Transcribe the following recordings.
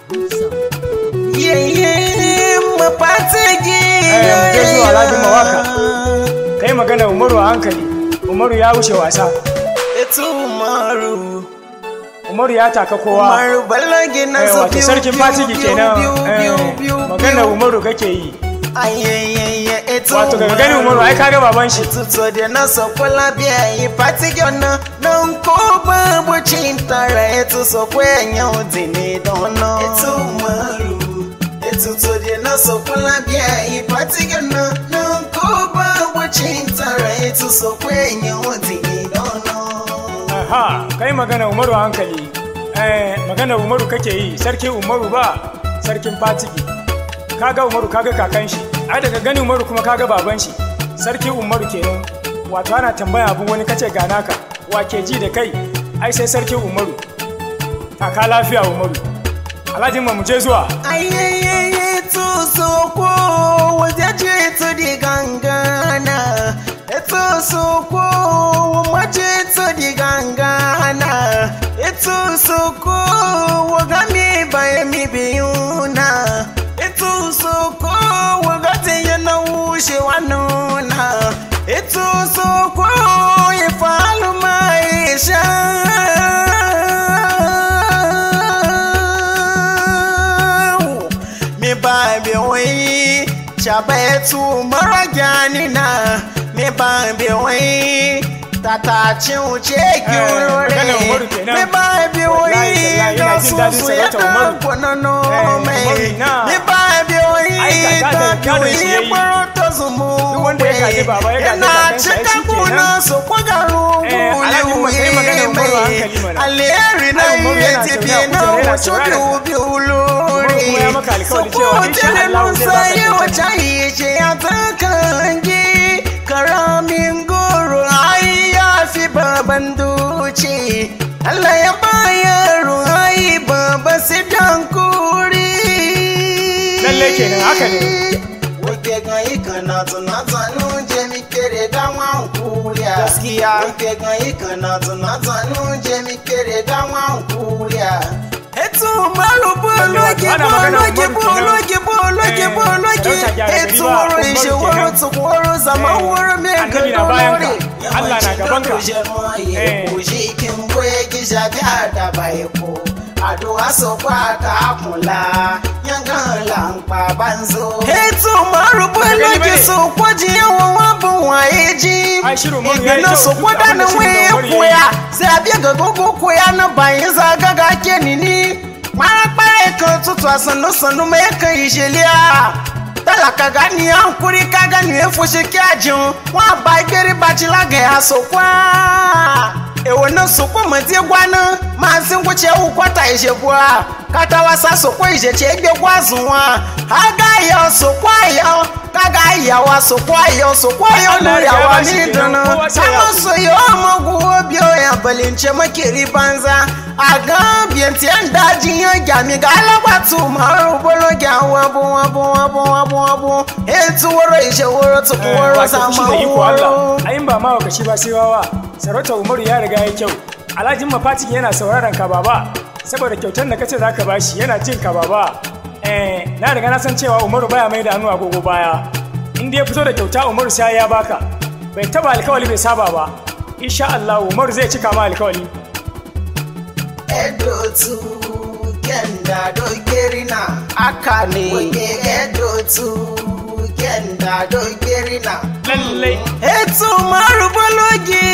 Yayye mafatigi. Eh, mu je zuwa Alhaji Mawaka. kai magana umaru a hankali umaru ya wuce wasa Etu Umaru. umaru ya taka kowa Umaru balagi na Eh, so wato biyu sarkin biyu fatigi biyu kenan biyu eh, biyu biyu magana biyu. umaru kake yi Ayẹyẹyẹ etu wato daga gani umaru ai kaga baban shi Tutu de na so kola bi ẹyin fatigi ọ̀nà na n kó báwo chi n tara etu sọ pé ẹ̀yàn ò dì ní dáná. Etu Umaru. Etutu de na so kola bi ẹyin fatigi ọ̀nà na n kó báwo chi n tara etu sọ pé ẹ̀yàn ò dì ní dáná. aha kai magana umaru a hankali eh, magana umaru kake yi sarki umaru ba sarkin fatigi kaga umaru kaga kakan shi ai daga gani umaru kuma kaga baban shi sarki umaru kenan wato ana tambaya abin wani kace ga naka wa ke ji da kai ai sai sarki umaru kaka lafiya umaru alhaji mu je zuwa Ayẹyẹyẹ tó sọ́kò wọ́jẹ́jẹ́ tó di gangana. Ètò sọ́kò wọ́mọ́jẹ́ tó di gangana. Ètò sọ́kò wọ́gámi báyẹ̀mí bìyúnà. Ètò sọ́kò wọ́gátẹ̀yẹ náà wúṣẹ̀ wà nùnà. Ètò sọ́kò ìfàlùmọ̀ ìṣẹ́ mi ba bi wai shabe tu mara gani na mi ba bi wai tata cin uce ki Eh, urore magana Umaru kenan. mi ba bi Wallahi, wai tallahi, da ina jin su daɗin su ya sarautar Umaru. da kwanano Eh, mai Umaru na. mi ba bi wai Ai, kaka da ta gadon shi yi yayi. kwaro ta zumu Duk wanda ya gaji baba ya gaji yana kakan shi, ai, cika shi kuna kenan. su kwagaru Eh, Alhaji Umar, kai magana Umaru a hankali mana. alheri na Ai, Umaru yi yana tafi zaune a na kujera yana wasu sauraron ka. biyu uluri kuma ya maka alkawari cewa insha Allah zai baka kyautar. ce ya takangi karamin goro ai ya fi baban duci Allah ya bayar ai baba su dankuri Lalle kenan, haka ne. Wake gayi kana tuna tanu je mi kere gawa kuriya gaskiya Wake gayi kana tuna tanu je mi kere gawa kuriya Etu maru bologi Ana magana bologi Umaru kenan. bologi bologi Eh, bologi sarauta gyara gari Etu ba, woro Umaru ishe kenan. woro tukworo zama Eh, woro me annabi na bayan ka. Allah na gaban ka. Eh. kin boye gisha da bai ko àdúrà sọpọ̀ àtàkùnlá yángàn là ń pa banzo. ètò márùbú Baka gani lójú bane? sọpọ̀ jí yawan wọn bù wọn èjì. Ai, shirin Umaru ya yi ìgbìnà kyau, sọpọ̀ duk dáná abin da shirin wọ́n Umaru ya yi. koya sai a biya gagogo koya na bayan zagaga ke nini. Marapara kan tutu a sannu-sannu mai kan ìṣẹ̀lẹ̀ a. Talaka gani hankuri ka gani ya fushe kyajin wọn ba gberi baci lagaya sokwa. Ewo na sokwa mati gwana maazị ngwụcha ewu kwata ishebua kata wasa sokwa ijeche egbe gwazụ nwa aga ya sokwa ya kaga ya wa sokwa ya sokwa ya Allah nuri ya awa bashi ni kenan, dana kowa sai ya sama so yo amagu obi ya balince makeri banza aga biyanti yan daji ya gyami ga alabatu maru bolo gya wabu wabu wabu wabu wabu etu woro ishe woro tuku Eh, woro wato sama fushi da iko woro Allah ayin ba ma wakashi ba sai wawa sarautar umaru ya riga ya kyau alhajin mafatiki yana sauraron ka baba saboda kyautar da kace zaka bashi yana jin ka baba eh na riga na san cewa umaru baya mai da hannu agogo baya in dai ya fito da kyauta umaru sai ya baka bai taba alkawali bai saba ba insha Allah umaru zai cika ma alkawali edotu kenda dogeri na aka ne wege edotu kenda dogeri na lallai etu marubologi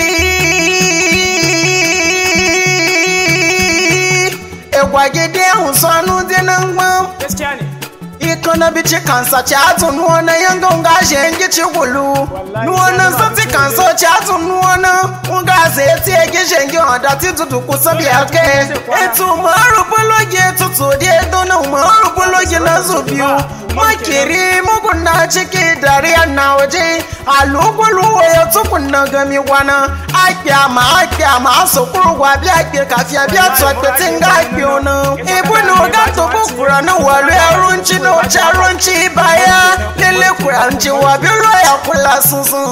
egwagide ahụ sọnụ dị na mgbam gaskiya ne ikona bici kansa ci atu nuwana yanga nga shengi ci gulu Wallahi, nuwana sai sati ba kansa ci atu nuwana nga zeti egi shengi onda ti tutu kusabi ake etu maru bologi tutu di edo na maru bologi na zubiu makiri mugun na ciki dariya na waje alugulu ya tukun na gami gwana akya ma akya ma sokuru gwa bi akpe kafia bi atu akpete nga akpe ona ibu na oga to bukura na walu arunci na ocha arunci baya lele kura nci wa bi ro ya kula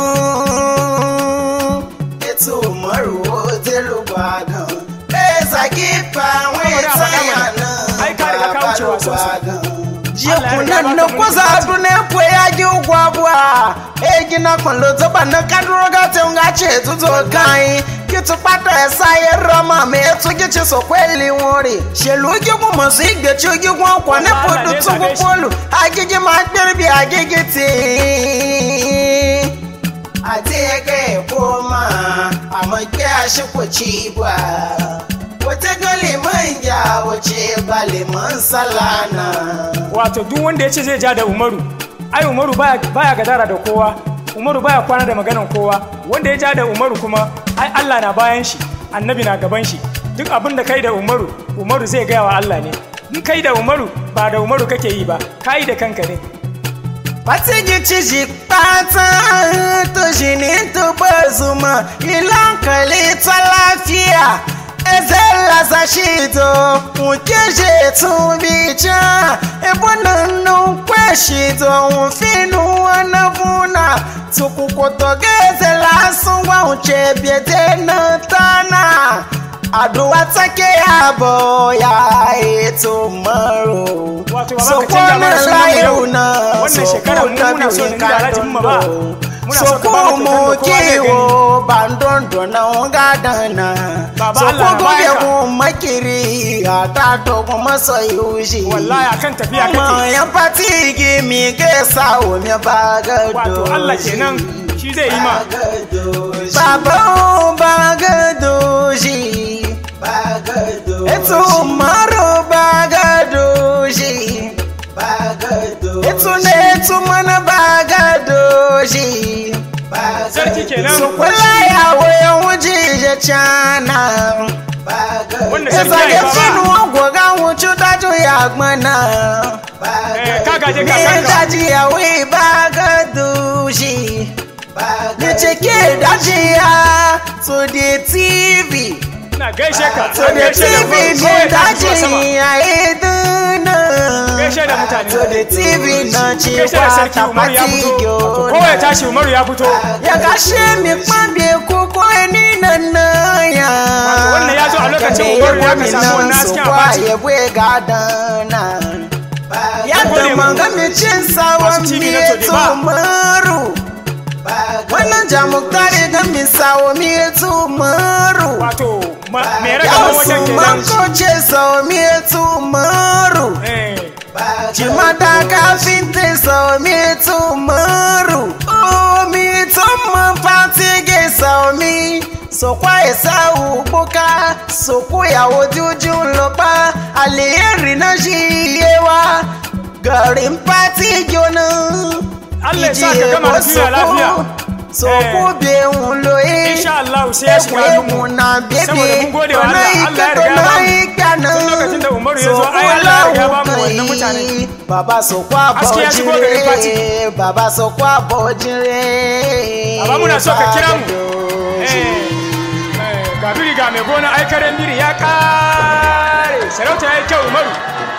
sunsun etu maru o delu gbagan eza kipa wọn Saboda a faɗa etaya mana. na ai ka riga ka wuce wasan su jikunan na kwasa dune kwe ya gi ugwabwa egi na kwallo zuba na kaduro ga te nga che tuzo kai kitu pata esa ye rama me etu gi chi so kweli wori shelu gi gu mo si gbe chi gi gu kwa ne podu tu gu polu agigi ma gbere bi agigi ti àti ẹgbẹ́ èkó máa àmọ́ gbé aṣípò chi bua wata gale manja wace bale man salana wato duk wanda ya ce zai ja da umaru ai umaru baya baya gadara da kowa umaru baya kwana da maganan kowa wanda ya ja da umaru kuma ai allah na bayan shi annabi na gaban shi duk abin da kai da umaru umaru zai gaya wa allah ne in kai da umaru ba da umaru kake yi ba kai da kanka ne Patigi ciji pata to shi ne to bazuma ilan kali ta lafiya ezela za shito muke shi tun bica ebonan nun kwe shito finu wana funa tukukoto gezela sungwa uche biete na tana aduwa take yabo ya eto maro Wato ba za ka canja mana sunan mu yau. Wannan shekarar mu muna so da Alhaji Umma ba. Muna so ka ba mu kyautar da kowa zai gani. kiwo bandondo na wunga dana Baba so Allah na kogo baya ya ka. gun makiri a ta to kuma so yushi wallahi akan tafiya Kuma kake yan fati gi mi ge sa o mi ba ga wato allah kenan shi zai yi ma Baba o ba ga doji Etu maro ba ga doji Etu ne etu mana ba ga doji sarki kenan su kula ya wayan wuce ya cana wanda sarki Eza ya yi ya baba finu ogwoga wucu daju ya gbana Eh, ka gaje Ni kakanka daji ya wi ba ga dushi Ni cike daji ya to the TV ina gaishe ka To na the gaishe da TV umaru ni kawai ta zuwa sama daji ya iduna gaishe da mutane To the TV na ci gaishe da sarki umaru ya fito wato kowa ya tashi umaru ya fito ya gashe mi kwambe koko ni nan na ya Wato wannan ya zo a lokacin Umaru ya ka samu wannan hasken a bati. ya bwe gadana ya gode da mu. manga mi cin sawan Masu TV mi na Tode ba. tumaru wannan jamuktari ga mi sawo mi tumaru wato ma- mai ya ragaman wajen wasu kenan mankoce sawo mi tumaru Eh, Jimada kafinta so mi tumaru O mi tuma fatige so mi So kwa esa ubuka So kuya ojuju lopa Aliyeri na shiyewa Garin pati jona Allah ya sa ka gama da duniya lafiya. So Eh. ku be un loye insha Allah sai ya shiga hannunmu na bebe saboda mun gode wa Allah Allah ya riga ya bamu tun lokacin da Umaru ya zo ai Allah ya riga ya bamu wannan mutane Baba so kwa Aski ya shigo garin Fati. bojire Baba so kwa bojire Baba muna so ka kira mu. Eh, eh, ga biri ga mai gona ai karen biri ya kare sarauta ya yi kyau Umaru